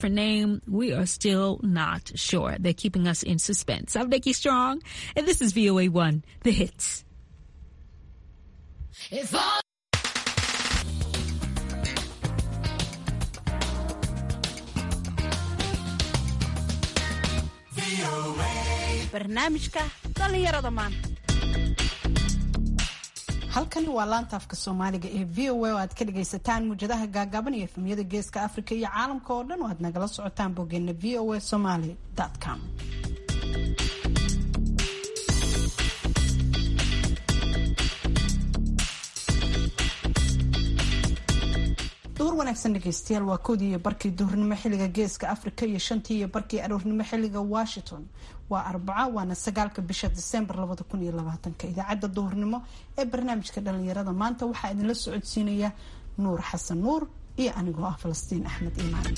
For name, we are still not sure. They're keeping us in suspense. I'm Nikki Strong, and this is VOA One, the hits. If all barnaamijka dhallinyarada maanta halkani waa laanta afka soomaaliga ee v o a oo aad ka dhagaysataan muujadaha gaagaaban iyo efemiyada geeska afrika iyo caalamka oo dhan oo aad nagala socotaan boggeena v o a somaly com duhur wanaagsan dhegeystayaal waa koodii iyo barkii duhurnimo xilliga geeska afrika iyo shantii iyo barkii aroornimo xilliga washington waa arbaca waana sagaalka bisha disembar labada kun iyo labaatanka idaacadda duhurnimo ee barnaamijka dhalinyarada maanta waxaa idinla socodsiinaya nuur xasan nuur iyo anigoo ah falastiin axmed iimaan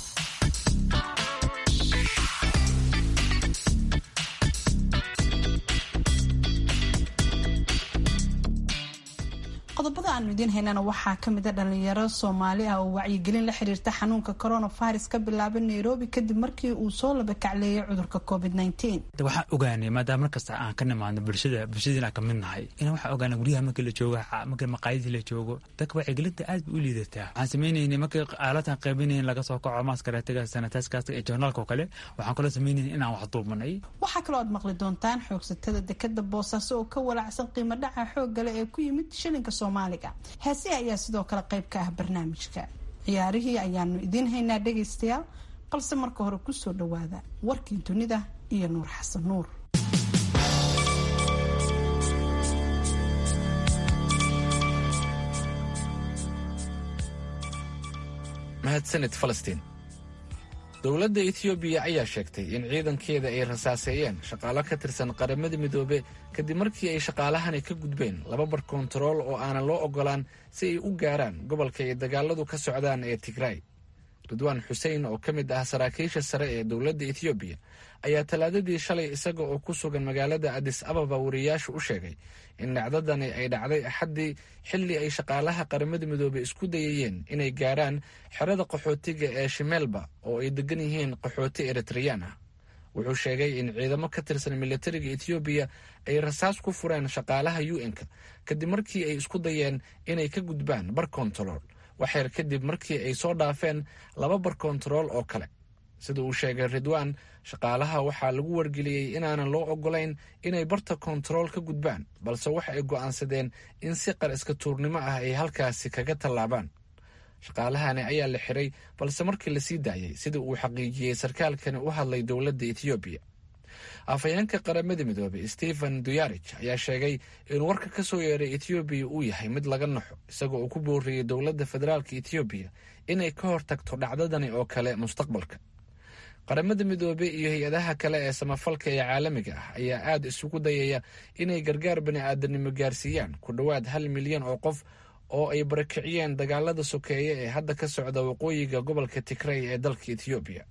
qodobada aanu idiin haynana waxaa kamid a dhalinyaro soomaali ah oo wacyigelin la xiriirta xanuunka coronavirus ka bilaabay nairobi kadib markii uu soo labakacleeyay cudurka covid waxaan ogaanay maadaama markasta aan ka nimaadno bulshada bulshadiina aan kamid nahay in waxaan ogaana guryaha markii la joogo markii maqaayadii la joogo dadka wacyigelinta aad bay u liidataa waxaan sameynaynay markii aalatan qaybinayn laga soo kaco maaskareetiga sanitaiskaas ee joornaalka oo kale waxaan kaloo sameynaynay inaan wax duubanay waxaa kaloo aad maqli doontaan xoogsatada dekada boosaaso oo ka walacsan qiimo dhaca xooggale ee ku yimid shilinka soomaaliga heesi ayaa sidoo kale qayb ka ah barnaamijka ciyaarihii ayaanu idiin haynaa dhegaystayaal balse marka hore kusoo dhawaada warkii dunida iyo nuur xasan nuur mahadsanid falastiin dowladda etoobiya ayaa sheegtay in ciidankeeda ay rasaaseeyeen shaqaalo ka tirsan qaramada midoobe kadib markii ay shaqaalahani ka gudbeen laba bar kontarool oo aanan loo oggolaan si ay u gaaraan gobolka ay dagaaladu ka socdaan ee tigraay ridwaan xuseen oo ka mid ah saraakiisha sare ee dowladda etoobiya ayaa talaadadii shalay isaga oo ku sugan magaalada adis ababa wariyaashu u sheegay in dhacdadani ay dhacday axaddii xilli ay shaqaalaha qaramada midoobe isku dayayeen inay gaaraan xerada qaxootiga ee shimeelba oo ay degan yihiin qaxooti eritreyaan ah wuxuu sheegay in ciidamo ka tirsan militariga etoobiya ay rasaas ku fureen shaqaalaha u n-ka kadib markii ay isku dayeen inay ka gudbaan bar kontarool waxyar kadib markii ay soo dhaafeen laba bar kontarool oo kale sida uu sheegay ridwaan shaqaalaha waxaa lagu wargeliyey inaanan loo oggolayn inay barta kontarool ka gudbaan balse waxa ay go'aansadeen in si qar iska tuurnimo ah ay halkaasi kaga tallaabaan shaqaalahani ayaa la xiray balse markii la sii daayey sida uu xaqiijiyey sarkaalkani u hadlay dowladda etoobiya afhayeenka qaramada midoobey stephen duyarij ayaa sheegay in warka ka soo yeeray etoobiya uu yahay mid laga naxo isagoo uu ku booriyey dowladda federaalka etoobiya inay ka hortagto dhacdadani oo kale mustaqbalka qaramada midoobe iyo hay-adaha kale ee samafalka ee caalamiga ah ayaa aad isugu dayaya inay gargaar bani-aadanimo gaarsiiyaan ku dhowaad hal milyan oo qof oo ay barakiciyeen dagaalada sokeeye ee hadda ka socda waqooyiga gobolka tigray ee dalka etoobiya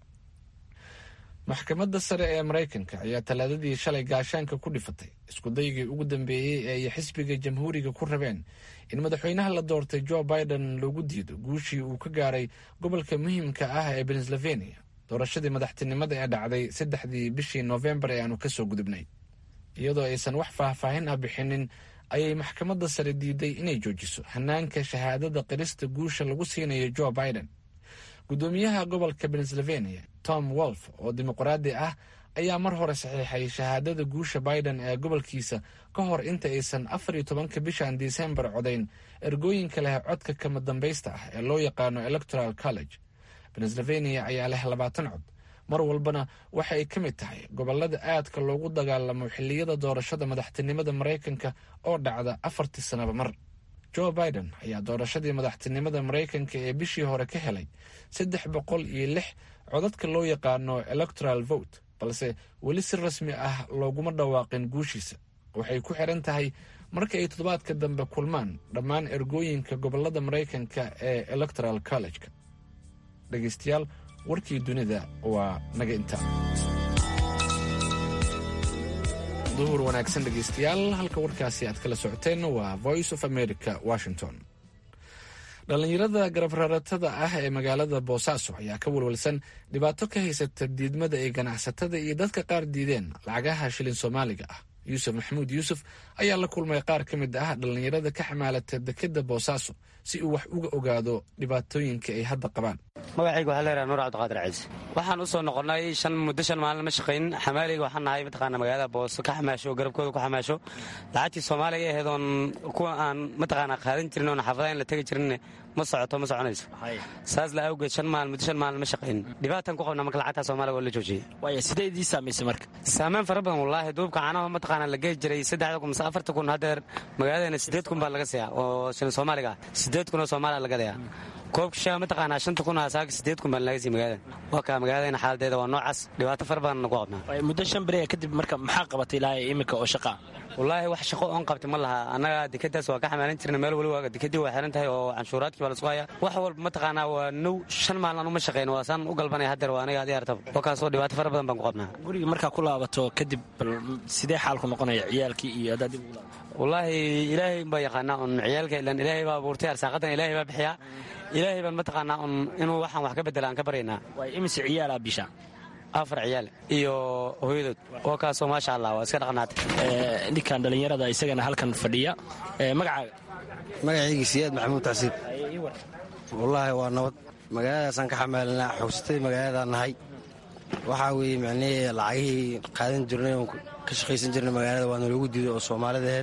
maxkamadda sare ee maraykanka ayaa talaadadii shalay gaashaanka ku dhifatay iskudaygii ugu dambeeyey ee ay xisbiga jamhuuriga ku rabeen in madaxweynaha la doortay jo biden loogu diido guushii uu ka gaaray gobolka muhiimka ah ee pennsylvania doorashadii madaxtinimada ee dhacday saddexdii bishii noofembar ee aanu kasoo gudubnay iyadoo aysan wax faahfaahin ah bixinin ayay maxkamadda sare diiday inay joojiso hanaanka shahaadada qirista guusha lagu siinayo jo biden gudoomiyaha gobolka pennsylvania tom wolf oo dimuqraadi ah ayaa mar hore saxiixay shahaadada guusha biden ee gobolkiisa ka hor inta aysan afar iyo tobanka bishan disembar codayn ergooyinka leh codka kama dambaysta ah ee loo yaqaano electoral college pennsylvania ayaa leh labaatan cod mar walbana waxa ay ka mid tahay gobolada aadka loogu dagaalamo xilliyada doorashada madaxtinimada maraykanka oo dhacda afartii sanaba mar jo biden ayaa doorashadii madaxtinimada maraykanka ee bishii hore ka helay saddex boqol iyo lix codadka loo yaqaano electoral vote balse weli si rasmi ah looguma dhawaaqin guushiisa waxay ku xiran tahay marka ay toddobaadka dambe kulmaan dhammaan ergooyinka gobolada maraykanka ee electoral college-ka dhegaystayaal warkii dunida waa naga inta duhur wanaagsan dhegaystayaal halka warkaasi aad kala socoteen waa voice of america washington dhallinyarada garabraratada ah ee magaalada boosaaso ayaa ka walwalsan dhibaato ka haysata diidmada ay ganacsatada iyo dadka qaar diideen lacagaha shilin soomaaliga ah yuusuf maxamuud yuusuf ayaa la kulmay qaar ka mid ah dhallinyarada ka xamaalata dekeda boosaaso si uu wax uga ogaado dhibaatooyinka ay hadda qabaan magacayga waxaa leeyahay nuur cabdiqaadir ciise waxaan u soo noqonnay shan muddo shan maalin ma shaqayn xamaalayga waxaan nahay mataqaana magaalada booso ka xamaasho garabkooda ku xamaasho lacagtii soomaaliga ahayd oon kuwa aan mataqaana qaadan jirin oon xaafadaha in la tegi jirin ma socoto ma soconayso saas la awgeed shan maalin muddo shan maalin ma shaqayn dhibaataan ku qabna marka lacagtaa soomaaliga oo la joojiyey waaya sidee idii saamaysay marka saameyn fara badan wallaahi duubka caanaha mataqaana la geey jiray saddexda kun mise afarta kun haddeer magaaladeena siddeed kun baa laga siiyaa oo shilin soomaaliga ah siddeed kun oo soomaaliya laga dayaa koobka shaha mataqaanaa shanta kun saaka siddeed kun baan laga sii magaalada waa kaa magaaladayna xaaladeeda waa noocaas dhibaato fara badan nagu qabnaa muddo shan beriya kadib marka maxaa qabatay ilaa iminka oo shaqa wallaahi wax shaqo oon qabtay ma laha annaga dekadaas waa ka xamaalan jirna meel waliba dekadii waa xiran tahay oo canshuuraadkii baa la sugaya wax walba mataqaanaa waa now shan maalin anuma shaqayn waa saan u galbanaya haddeer waa aniga adi artaba oo kaasoo dhibaato fara badan baan ku qabnaa guriga markaa ku laabato kadib bal sidee xaalku noqonaya ciyaalkii iyo haddaad dib ugu laabato wallaahi ilaahay baa yaqaanaa un ciyaalka ilan ilaahay baa abuurtay arsaaqadan ilaahay baa bixiyaa ilaahay baan mataqaanaa un inuu waxaan wax ka bedela aan ka baryaynaa waay imise ciyaalaa bisha afar ciyaal iyo hooyadood oo kaasoo maasha allah waa iska dhaqnaatay ninkan dhallinyarada isagana halkan fadhiya magacaaga magacayga siyaad maxamuud tacsiib wallaahi waa nabad magaaladaasaan ka xamaalinaa xogsatay magaaladaan nahay waxaa weeye macnihii lacagihii qaadan jirnay oon ka shaqaysan jirnay magaalada waa naloogu diiday oo soomaalida aheyd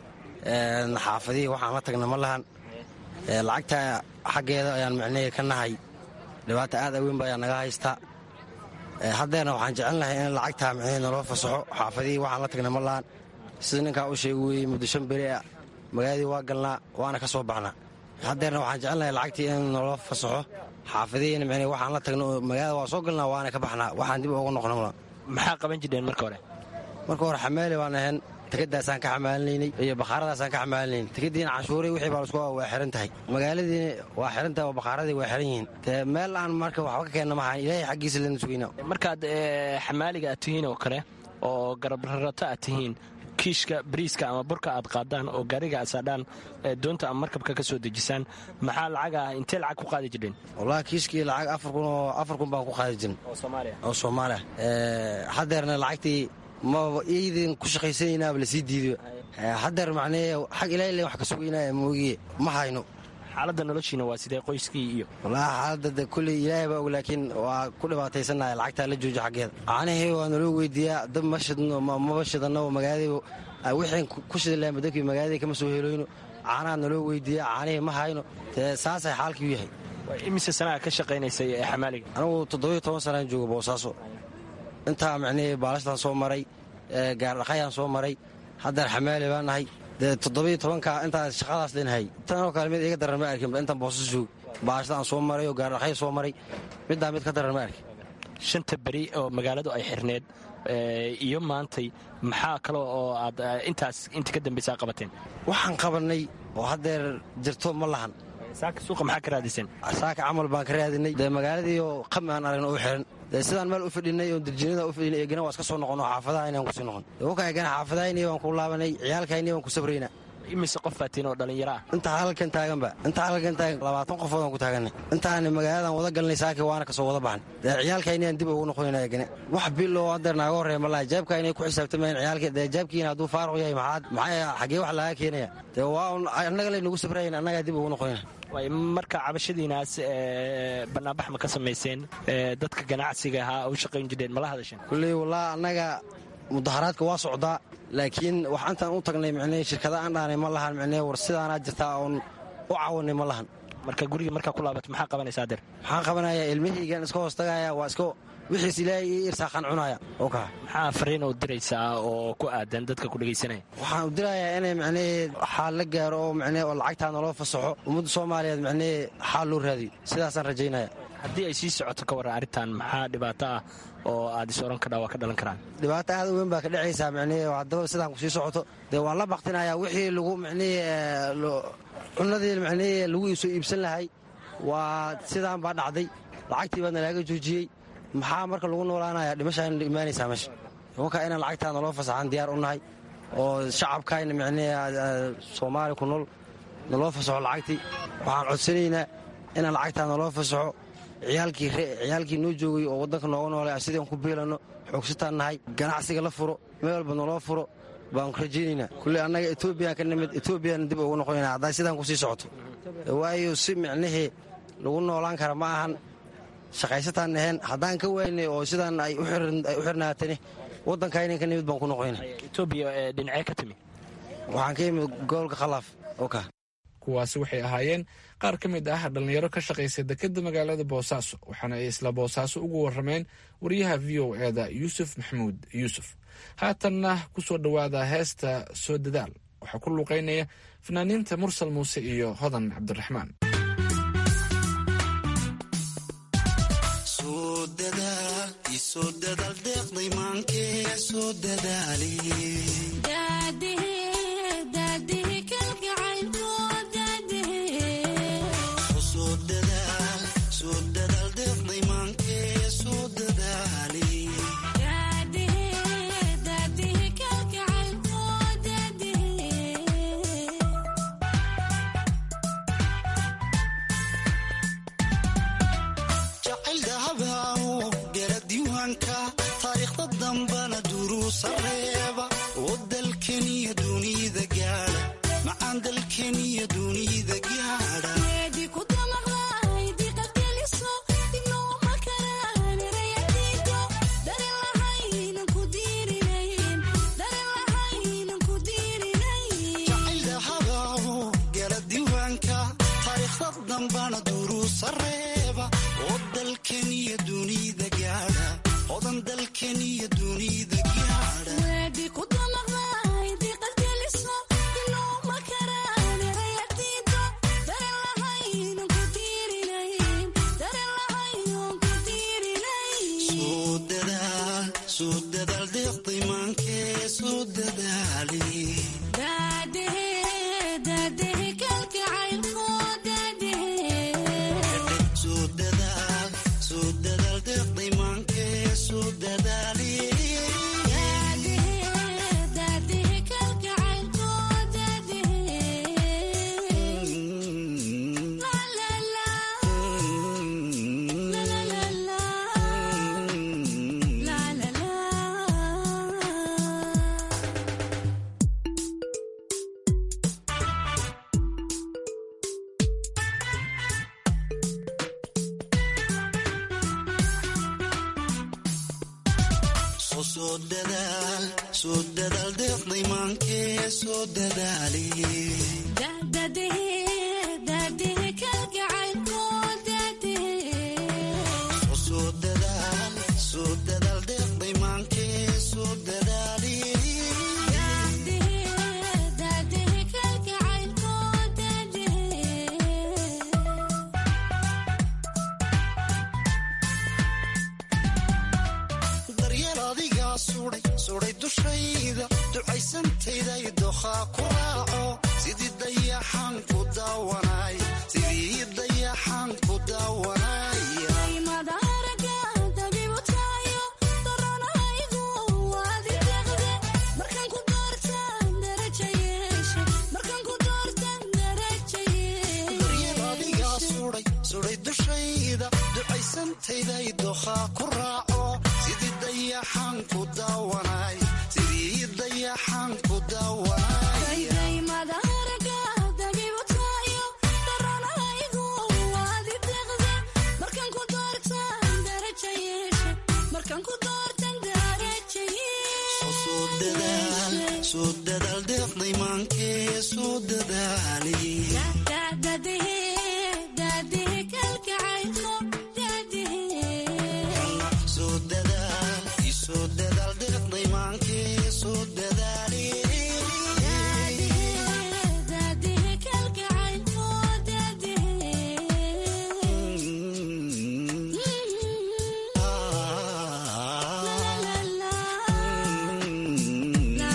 xaafadihii waxaan la tagna ma lahan lacagta xaggeeda ayaan macnihii ka nahay dhibaata aad aweyn ba ayaa naga haystaa haddeerna waxaan jecelnahay in lacagtaa macnihii naloo fasaxo xaafadihii waxaan la tagna ma lahan sida ninkaa u sheegi weeyey muddo shan beri ah magaaladii waa galnaa waana ka soo baxnaa haddeerna waxaan jecelnahay lacagtii in naloo fasaxo xaafadihiina macnihii waxaan la tagna magaalada waa soo galnaa waana ka baxnaa waxaan dib ugu noqno mala maxaa qaban jirheen marka hore marka hore xamaali baan ahayn tekadaasaan ka xamaalinaynay iyo bakhaaradaasaan ka xamaalinaynay tekadiina canshuurii wixii baa lasku waa xiran tahay magaaladiina waa xiran tahay oo bakhaaradii waa xiran yihiin dee meel aan marka waxba ka keenna mahaan ilaahay xaggiisa lana sugayna markaad xamaaliga aad tihiin oo kale oo garabrarato aad tihiin kiishka bariiska ama burka aad qaadaan oo gaariga aad saadhaan doonta ama markabka ka soo dejisaan maxaa lacaga intee lacag ku qaadi jirheen wallahi kiishkii lacag afar kun oo afar kun baan ku qaadi jirin oo soomaaliya haddeerna lacagtii maba iidin ku shaqaysanaynaaba lasii diido haddeer macnee xag ilaa ilan wax ka sugaynaya moogiye ma hayno xaaladda noloshiina waa sidee qoyskii iyo wallaahi xaaladda de kulley ilaahay baa og laakiin waa ku dhibaataysannahay lacagtaa la joojo xaggeeda caanahii waa naloo weydiiyaa dab ma shidno maba shidanno magaaladii wixii ku shidi lahayn badabkii magaaladii kama soo heloyno caanaha naloo weydiiyaa caanihii ma hayno dee saasay xaalkii u yahay imise sanaa ka shaqaynaysay ee xamaaliga anigu toddobiyo toban sanaan jooga boosaaso intaa macnihii baalashtaan soo maray gaardhaqayaan soo maray haddeer xamaali baan nahay dee toddobiyo tobanka intaas shaqadaas leenahay tanoo kale mid iga daran ma arkin intaan boosas joog baalashtaan soo maray oo gaardhaqay soo maray middaa mid ka daran ma arkin shanta beri oo magaaladu ay xirneed iyo maantay maxaa kale oo aad intaas inta ka dambaysa qabateen waxaan qabannay oo haddeer jirto ma lahan saaka suuqa maxaa ka raadiseen saaka camal baan ka raadinay dee magaaladii oo qami aan aragno u xiran dee sidaan meel u fadhinay oo dirjinada u fadhinay eegana waa iska soo noqono xaafadaha inaan kusii noqon waka eegana xaafadahayni waan ku laabanay ciyaalkayni waan ku sabrayna imise qof baatiin oo dhallinyaro ah intaa halkan taaganba intaa halkan taagan labaatan qofoodaan ku taaganay intaani magaaladan wada galnay saaki waana kasoo wada baxnay dee ciyaalkayni aan dib ugu noqonayna eegane wax bil oo haddeer naaga horreeya malaha jaabka inay ku xisaabtamayeen ciyaalka dee jaabkiina hadduu faaruq yahay maxaad maxaa xaggee wax laga keenaya dee waa un annaga lay nagu sabrayan annagaa dib ugu noqonayna marka cabashadiinaas banaanbax ma ka samayseen dadka ganacsiga ahaa u shaqayn jireen mala hadasheen kulley wallaahi annaga mudaharaadka waa socdaa laakiin wax intaan u tagnay micnee shirkada aan dhaanay ma lahan micnee war sidaanaa jirtaa oon u cawanay ma lahan marka guriga markaa ku laabato maxaa qabanaysaa adeer maxaan qabanayaa ilmahaygaan iska hoos tagaya waa iska wixiis ilaahay ii irsaaqaan cunaya oo kaa maxaa fariin oo diraysaa oo ku aadan dadka ku dhegaysanaya waxaan u dirayaa inay macnee xaal la gaaro oo macnee oo lacagtaa naloo fasaxo ummadda soomaaliyeed macnee xaal loo raadiyo sidaasaan rajaynaya haddii ay sii socoto ka warran arrintan maxaa dhibaato ah oo aad is oran kadhaa waa ka dhalan karaan dhibaato aad u weyn baa ka dhacaysaa macnee haddaba sidaan ku sii socoto dee waan la baktinayaa wixii lagu macnee cunadii macnee lagu soo iibsan lahay waa sidaan baa dhacday lacagtii baa nalaaga joojiyey maxaa marka lagu noolaanaya dhimashaan imaanaysaa meesha imanka inaan lacagtaa naloo fasaxaan diyaar u nahay oo shacabkayna macnee soomaali ku nool naloo fasaxo lacagtii waxaan codsanaynaa inaan lacagtaa naloo fasaxo ciyaalkii noo joogay oo waddanka nooga noolay sidii aan ku biilanno xoogsataan nahay ganacsiga la furo meel walba naloo furo baan rajaynaynaa kulley annaga etoobiyaan ka nimid etoobiyana dib ugu noqonayna hadday sidaan kusii socoto waayo si micnihii lagu noolaan kara ma ahan shaqaysataan naheen haddaan ka waynay oo sidaan ay u xirnaatani waddankaynan ka nimid baan ku noqonayna etoobiya dhinacee ka timi waxaan ka imid gobolka khalaaf oka kuwaasi waxay ahaayeen qaar ka mid ah dhallinyaro ka shaqaysa dekedda magaalada boosaaso waxaana ay isla boosaaso ugu warrameen wariyaha v o eeda yuusuf maxamuud yuusuf haatanna ku soo dhowaada heesta soo dadaal waxaa ku luuqaynaya fanaaniinta mursal muuse iyo hodan cabdiraxmaan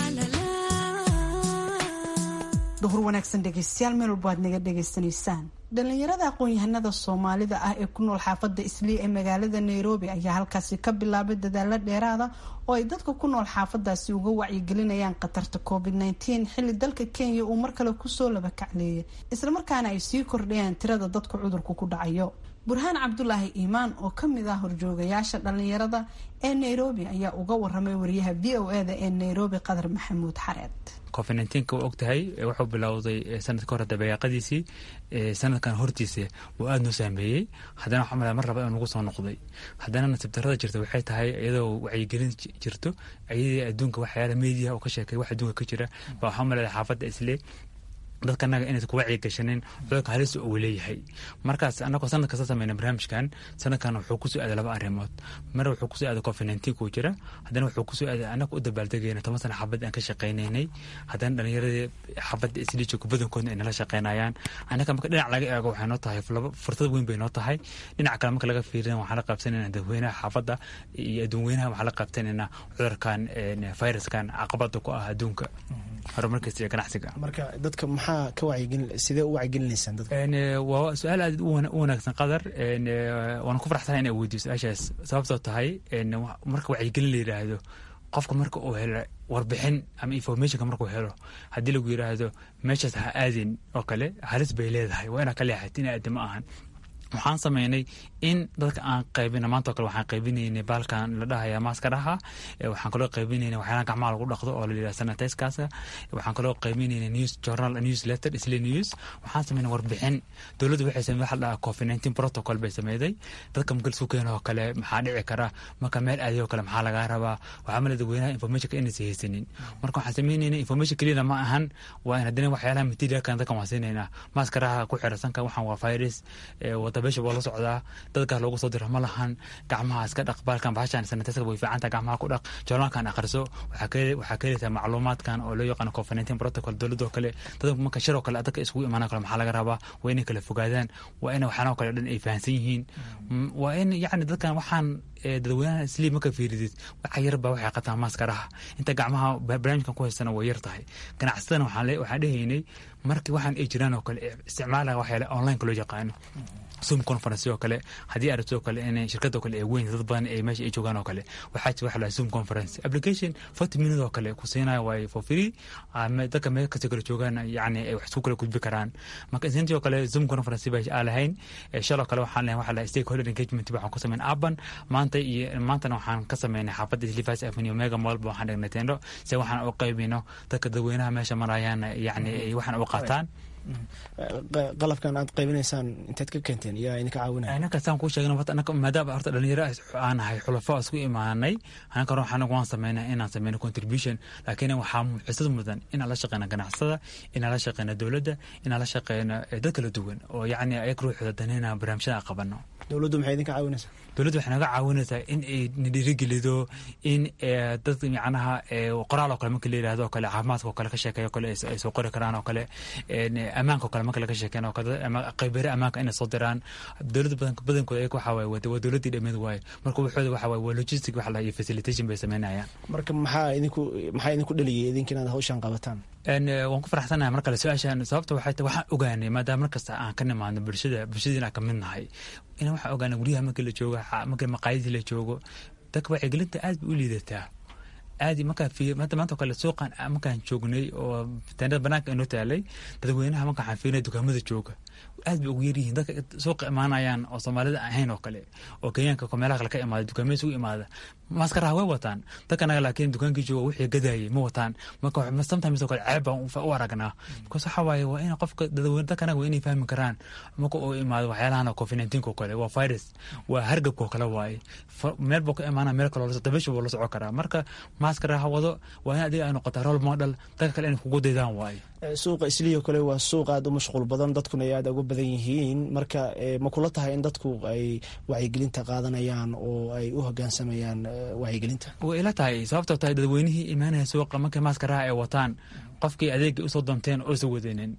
duhur wanaagsan dhegeystayaal meel walba aad naga dhegaysanaysaan dhalinyarada aqoon-yahanada soomaalida ah ee ku nool xaafada islii ee magaalada nairobi ayaa halkaasi ka bilaabay dadaalo dheeraada oo ay dadka ku nool xaafadaasi uga wacyigelinayaan khatarta covid nteen xilli dalka kenya uu mar kale kusoo labakacleeyay islamarkaana ay sii kordhayaan tirada dadka cudurku ku dhacayo burhaan cabdulaahi iimaan oo kamid ah horjoogayaasha dhalinyarada ee nairobi ayaa uga waramay wariyaha v o eda ee nairobi qadar maxamuud xareed covid neenka waa og tahay wuxuu bilowday sanadka hore dabeeqadiisii sanadkan hortiisa uu aada noo saameeyey haddana waxaa malaa mar raba in nagu soo noqday haddana nasiib darrada jirta waxay tahay iyadoo wacyigelin jirto ayadii adduunka waxyaala meediya oo ka sheekay wax adduunka ka jira baa waxaa malaya xaafadda isle dadka anaga inaysan ku wacyi gashanin cudurka halista uu leeyahay markaas anagoo sanad kasta sameyna barnaamijkan sanadkan wuxuu kusoo aaday laba arrimood mar wuxuu kusoo aaday covid nineteen kuu jira haddana wuxuu kusoo aaday anaga u dabaaldegayna toban sana xabad aan ka shaqaynaynay haddana dhalinyaradii xabadda isliijooga badankoodna ay nala shaqaynayaan anaga marka dhinac laga eego waxay noo tahay fursad weyn bay noo tahay dhinac kale marka laga fiirina waxaan la qaabsanayna dadweynaha xaafadda iyo adduunweynaha waxaan la qaabsanayna cudurkan viruskan caqabada ku ah adduunka horumarkiisa iyo ganacsiga marka dadka maxaa ka wacyigelin sidee u wacyigelinaysaan dadka waa su-aal aad u wanaagsan qadar waan ku faraxsanahay inaa weydiyo su-aashaas sababtoo tahay marka wacyigelin la yidhaahdo qofka marka uu helo warbixin ama informationka markuu helo haddii lagu yidhaahdo meeshaas ha aadin oo kale halis bay leedahay waa inaa ka leexat in aadi ma ahan waxaan sameynay in dadka aan qaybina maanta o kale waxaan qaybinaynay baalkan la dhahaya maaskaraha waxaan kaloo qaybinaynay waxyaalaha gacmaha lagu dhaqdo oo la yidhaha sanitizekaasa waxaan kaloo qaybinaynay news journal news letter isla news waxaan sameynay warbixin dowladdu waxay samey waxa la dhahaa covid nineteen protocol bay sameyday dadka marka laisku keeno oo kale maxaa dhici kara marka meel aadiyo kale maxaa lagaa rabaa waxaa male dadweynaha informationka inaysa haysanin marka waxaan sameynaynay information keliyana ma ahan waa in haddana waxyaalaha materialkan dadkan waan siinaynaa maaskaraha ku xirasanka waxaan waa virus wada beesha waa la socdaa dadkaas loogu soo diro ma lahan gacmaha iska dhaq baalkan bahashan sanitiska way fiicanta gacmaha ku dhaq joornaalkan akhriso waxaa ka helaysaa macluumaadkan oo loo yaqaano covid nineteen protocol dowladoo kale dadka marka shiroo kale dadka iskugu imaanoo kale maxaa laga rabaa waa inay kala fogaadaan waa in waxyaanoo kale dhan ay fahansan yihiin waa in yacni dadkan waxaan dadweynaha isliib marka fiiridid waxa yarba waxay qataan maaskaraha inta gacmaha barnaamijkan ku haystana way yar tahay ganacsatadana waxaan dhehaynay markii waxaan ay jiraan oo kale isticmaalaha waxyaale onlineka loo yaqaano zoom conference oo kale haddii aragto oo kale in shirkadoo kale ay weyn dad badan ay meesha ay joogaan oo kale waxaa jira waxa la zoom conference application forty minute oo kale ku siinayo waay for free dadka meel kasta kale joogaan yacni ay wax isku kala gudbi karaan marka intii oo kale zoom conference ba aan lahayn shaloo kale waxaan lahayn waxa la stakeholder engagement waxaan ku sameyn aban maanta iyo maantana waxaan ka sameynay xaafadda Levi's Avenue Mega Mall ba waxaan dhignay tendo si waxaan u qaybino dadka dadweynaha meesha marayaan yacni ay waxaan u qaataan qalabkan aad qaybinaysaan inteed ka keenteen yaa idinka caawinaya anaka saan kuu sheegna maadaama horta dhalinyaro aan ahay xulafo isku imaanay anaka waxaan waan sameynaa inaan sameyno contribution laakiin waxaa xisad mudan inaan la shaqeyna ganacsada inaan la shaqeyna dowladda inaan la shaqeyno dad kala duwan oo yacni ayag ruuxooda danayna barnaamijyada aan qabano dowladdu maxay idinka caawinaysaa dowladdu waxay naga caawinaysaa in ay na dhiirigelido in dad macnaha qoraal oo kale marka la yidhahdo oo kale caafimaadka oo kale ka sheekeeyo kale ay soo qori karaan oo kale ammaanka oo kale marka laga sheekeyn oo kale qaybere ammaanka inay soo diraan dowladda badan badankooda ayaga waxaa waaye waa dowladdii dhameed waaye marka waxooda waxaa waaye waa logistic waxa la iyo facilitation bay sameynayaan marka maxaa idinku maxaa idinku dhaliyay idinka inaad hawshan qabataan waan ku faraxsanahay mar kale su-aashan sababta waxay tahay waxaan ogaanay maadaama markasta aan ka nimaadno bulshada bulshadiina ka mid nahay in waxaan ogaanay guryaha markii la joogo markii maqaayadii la joogo dadka wacyigelinta aad bay u liidataa aadi markaa hadda maanta kale suuqan markaan joognay oo teendada banaanka inoo taalay dadweynaha marka waxaan fiirinay dukaamada jooga aad bay ugu yaryihiin dadka suuqa imaanayaan oo soomaalida ahayn oo kale oo kenyaanka meelaha kale ka imaada dukaamada isugu imaada maaskaraha way wataan dadkanaga laakiin dukaankii jooga wixii gadayay ma wataan marka sometimes oo kale ceeb baan u aragnaa because waxa waaye waa in qofka dadweyne dadkanaga waa inay fahmi karaan marka uu imaado waxyaalahan covid nineteen oo kale waa virus waa hargabka oo kale waaye meel buu ka imaana meel kale dabesha buu la socon karaa marka maaskaraha wado waa in adiga ay noqotaa role model dadka kale inay kugu daydaan waaye suuqa islii oo kale waa suuq aada u mashquul badan dadkuna ay aada uga badan yihiin marka ma kula tahay in dadku ay wacyigelinta qaadanayaan oo ay u hogaansamayaan wacyigelinta way ila tahay sababtoo tahay dadweynihii imaanaya suuqa markay maaskaraha ay wataan qofkii adeegay usoo doonteen oosa wadanin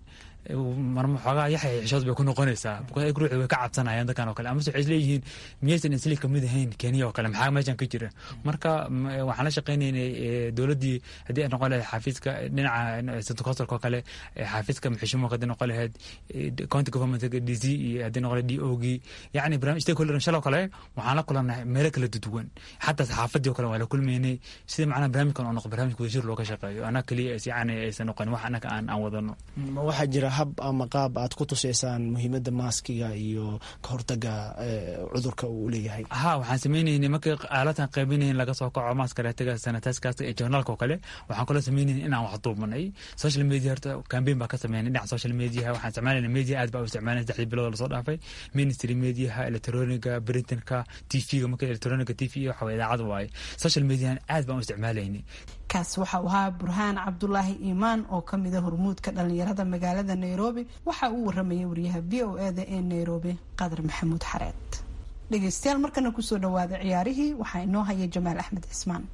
marma xoogaa yaxay xishood bay ku noqonaysaa because ay ruuxi way ka cabsanayaan dadkan oo kale amase waxay isleeyihiin miyaysan isli kamid ahayn kenya oo kale maxaa meeshan ka jira marka waxaan la shaqaynaynay dowladdii haddii ay noqon lahayd xafiiska dhinaca centocostalka oo kale xafiiska maxishumo haddii noqon lahayd county government d c iyo haddii noqon lahayd d o g yacni barnaamij stakeholder shaloo kale waxaan la kulanay meelo kala duwan xataa saxaafadii oo kale waa la kulmaynay sida macnaha barnaamijkan oo noqo barnaamij wadashir looga shaqeeyo annaga keliya yani aysan noqon wax annaga aan aan wadano waxaa jira hab ama qaab aad ku tusaysaan muhiimadda maaskiga iyo ka hortaga cudurka uu leeyahay ha waxaan sameynaynay markii aalatan qaybinayn laga soo kaco maaskareetiga sanitaiskaas ee journaalka oo kale waxaan kaloo sameynayn inaan wax duubanay social media horta campaign baa ka sameynay dhinaca social mediaha waxaan isticmaalayna media aad baa u isticmaalayna saddexdii bilood lasoo dhaafay ministry mediaha electroniga printinka tvga marka electroniga tv iyo waxa idaacad waaye social mediahan aad baan u isticmaalaynay kaas waxa uu ahaa burhaan cabdulaahi iimaan oo ka mida hormuudka dhalinyarada magaalada nairobi waxa uu waramayay wariyaha v o eda ee nairobi qadar maxamuud xareed dhegeystayaal markana kusoo dhawaada ciyaarihii waxaa inoo haya jamaal axmed cismaan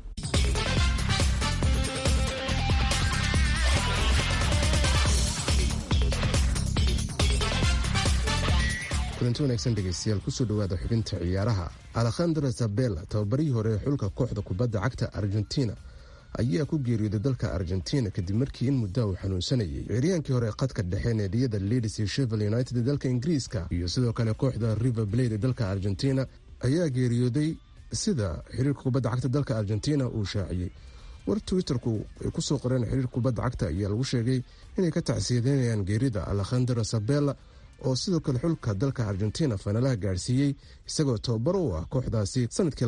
kulanti wanaagsan dhegeystayaal kusoo dhawaada xubinta ciyaaraha alekhandra sabela tababarihii hore ee xulka kooxda kubadda cagta argentina ayaa ku geeriyooday dalka argentina kadib markii in muddaa uu xanuunsanayay ciryaankii hore qadka dhexe neediyada leeds iyo shevel united ee dalka ingiriiska iyo sidoo kale kooxda river blade ee dalka argentina ayaa geeriyooday sida xiriirka kubadda cagta dalka argentina uu shaaciyey war twitterku ay kusoo qoreen xiriirka kubadda cagta ayaa lagu sheegay inay ka tacsiyadeynayaan geerida alekhandra sabela oo sidoo kale xulka dalka argentina faanalaha gaadhsiiyey isagoo tababar u ah kooxdaasi sanadkii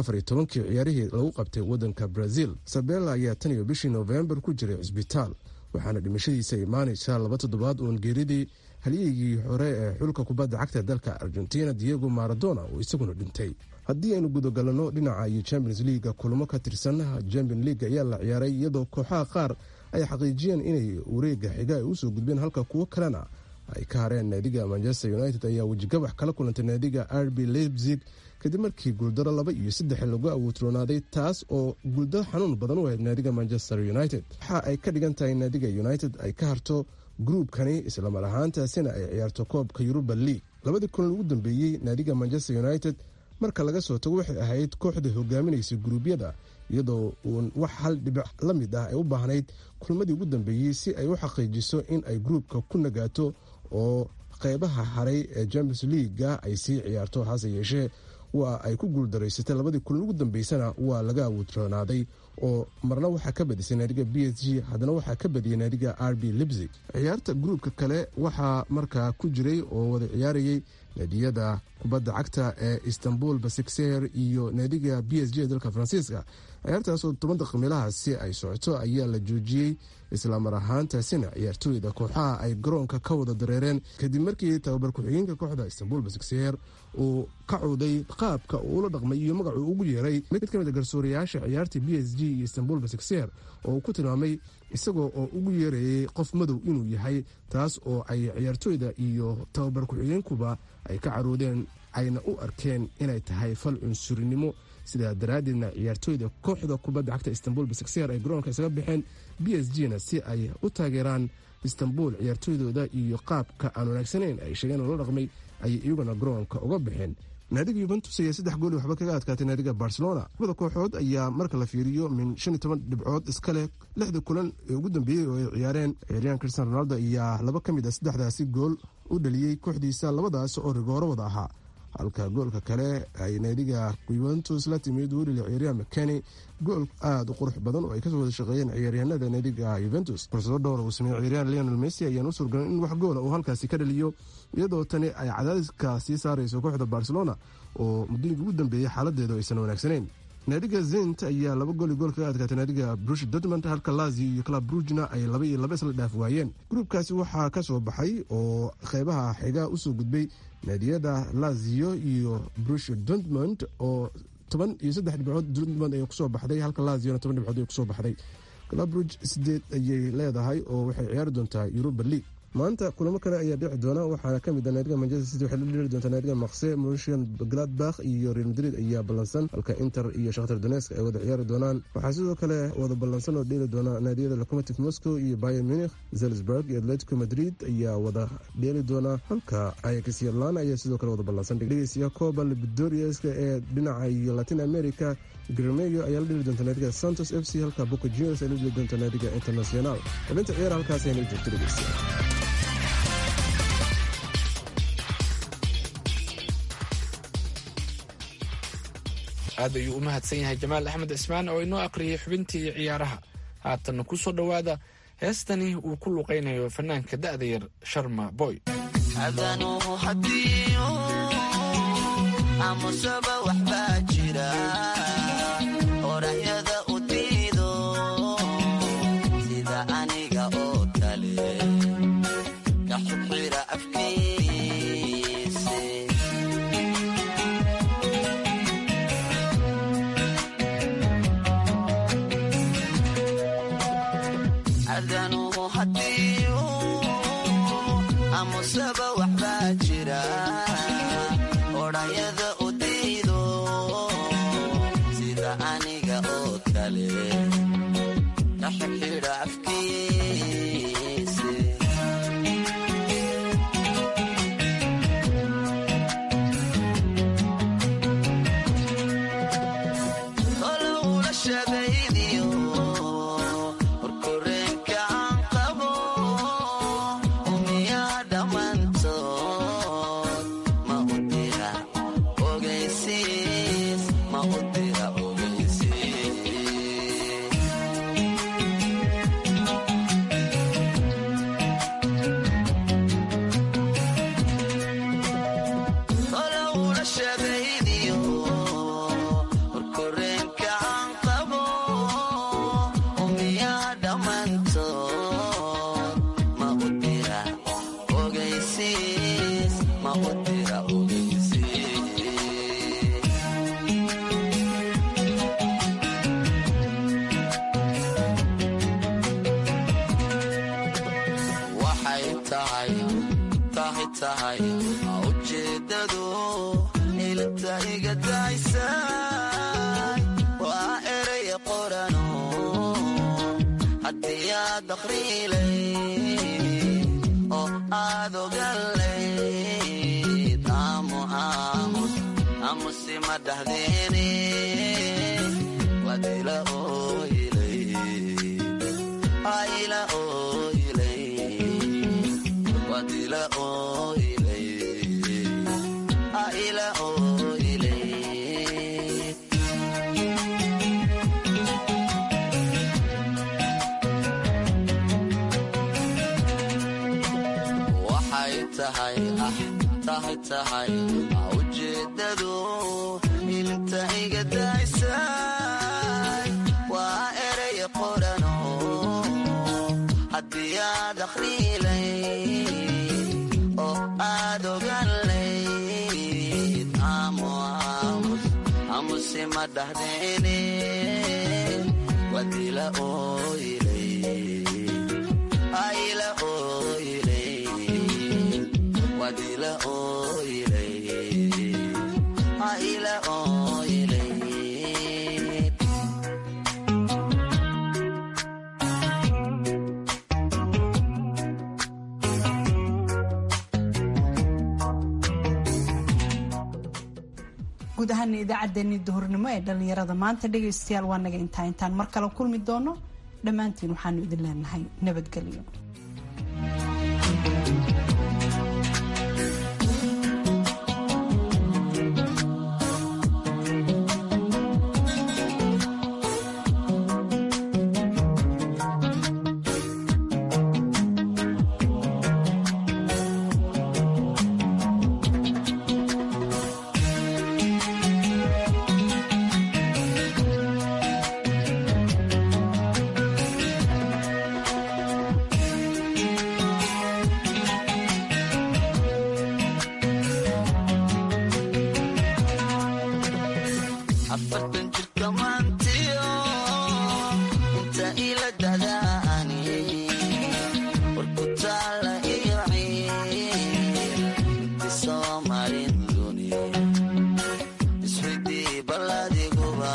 kii ciyaarihii lagu qabtay wadanka brazil sabela ayaa tan iyo bishii noofembar ku jiray cisbitaal waxaana dhimashadiisa imaanaysaa laba toddobaad uun geeridii halyeygii hore ee xulka kubadda cagta dalka argentina diego maradona oo isaguna dhintay haddii aynu gudagalano dhinaca iyo champions leaga kulamo ka tirsan champion league ayaa la ciyaaray iyadoo kooxaha qaar ay xaqiijiyeen inay wareega xiga ay usoo gudbeen halka kuwo kalena ay ka hareen naadiga manchester united ayaa wejigabax kala kulantay naadiga rb leipzig kadib markii guuldaro laba iyo saddex lagu awoodroonaaday taas oo guuldaro xanuun badan u ahayd naadiga manchester united waxa ay ka dhigan tahay naadiga united ay ka harto gruubkani islamar ahaantaasina ay ciyaarto koobka yuruba league labadii kulan ugu dambeeyey naadiga manchester united marka laga soo tago waxay ahayd kooxda hogaaminaysay guruubyada iyadoo uun wax hal dhibic la mid ah ay u baahnayd kulmadii ugu dambeeyey si ay u xaqiijiso in ay gruubka ku nagaato oo qeybaha haray ee champions leaga ay sii ciyaarto hase yeeshee waa ay ku guuldaraysatay labadii kulan ugu dambeysana waa laga awoodroonaaday oo marna waxaa ka badisay naadiga b s g haddana waxaa ka badiyay naadiga r b libzig ciyaarta gruubka kale waxaa markaa ku jiray oo wada ciyaarayay naadiyada kubadda cagta ee istanbul basikseher iyo naadiga b s g ee dalka faransiiska ciyaartaasoo toban daqiilahaasi ay socoto ayaa la joojiyey islamar ahaantaasina ciyaartooyda kooxaha ay garoonka ka wada dareereen kadib markii tababar ku-xigeenka kooxda istanbul basikseher uu ka cawday qaabka uu ula dhaqmay iyo magacuu ugu yeeray mid ka mid a garsoorayaasha ciyaarta b s g iyo istanbul basikseher oo uu ku tilmaamay isagoo oo ugu yeerayay qof madow inuu yahay taas oo ay ciyaartooyda iyo tababar ku-xigeenkuba ay ka caroodeen ayna u arkeen inay tahay fal cunsurinimo sidaa daraaddeedna ciyaartooyda kooxda kubadda cagta istanbul basikseher ay garoonka isaga baxeen b s g na si ay u taageeraan istanbul ciyaartooydooda iyo qaabka aan wanaagsanayn ay sheegeen oo la dhaqmay ayay iyaguna garoonka uga baxeen naadiga yuventus ayaa saddex gooli waxba kaga adkaatay naadiga barcelona labada kooxood ayaa marka la fiiriyo min shan iyo toban dhibcood iska leh lixda kulan ee ugu dambeeyey oo ay ciyaareen ciyaaryahan cristian ronaldo ayaa laba ka mid a saddexdaasi gool u dhaliyey kooxdiisa labadaas oo rigooro wada ahaa halka goolka kale ay naadiga yuventus la timid welilia ciyaaryahan mckenny gool aada u qurux badan oo ay kasoo wada shaqeeyeen ciyaaryahanada naadiga yuventus fursado dhowr uu sameeyey ciyaaryahan leonel messi ayaan u suurgalan in wax goola uu halkaasi ka dhaliyo iyadoo tani ay cadaadiska sii saarayso kooxda barcelona oo muddooyinka ugu dambeeyey xaaladeedu aysan wanaagsanayn naadiga zent ayaa laba gooli gool kaga adkaatay naadiga brush dortmund halka lazio iyo club brugna ay laba iyo laba isla dhaaf waayeen gruubkaasi waxaa ka soo baxay oo qeybaha xiga usoo gudbay naadiyada lazio iyo brush dortmund oo toban iyo saddex dhibcood dortmund ay kusoo baxday halka laziona toban dhibcood ay kusoo baxday club bruge sideed ayay leedahay oo waxay ciyaari doontaa yuruba league maanta kulamo kale ayaa dhici doona waxaana kamid ah naadiga manchester city waxay la dheli doontaa naadiga makse mursian gladbach iyo real madrid ayaa ballansan halka inter iyo shakhtar donesk ay wada ciyaari doonaan waxaa sidoo kale wada ballansan oo dheeli doona naadiyada locomotive moscow iyo bayer munich zelsburg iyo atletico madrid ayaa wada dheeli doona halka ayax iyo lana ayaa sidoo kale wada ballansan dhegeysiya coba libdoriaska ee dhinaca iyo latin america gremeo ayaa la dheli doonta naadiga santos f c halka boca juniors ay la dheli doonta naadiga international xubinta ciyaar halkaas ayna joogto dhegeysiya aad ayuu u mahadsan yahay jamaal axmed cismaan oo inoo aqriyay xubintii ciyaaraha haatanna ku soo dhowaada heestani uu ku luqaynayo fanaanka da'da yar sharma boy ujeedadu ilinta iga daysay waa erey qorano haddii aad akhriilay oo aad ogalayd amuse ma dhahdeene wadila oylayla oylay wadila oylay ila oylay guud ahaana idaacaddeenii duhurnimo ee dhallinyarada maanta dhegaystayaal waa naga intaa intaan mar kale kulmi doono dhammaantiin waxaanu idin leenahay nabadgelyo afartan jirka maantiyo inta ila dadaani war ku taala abaladiguba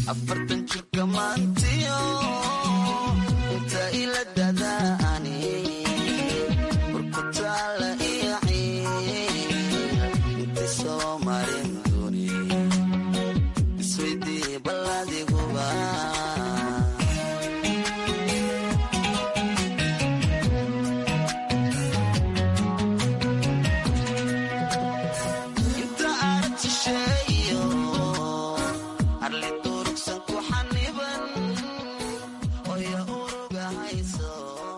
afartan jirka maantiyo inta ila dadaani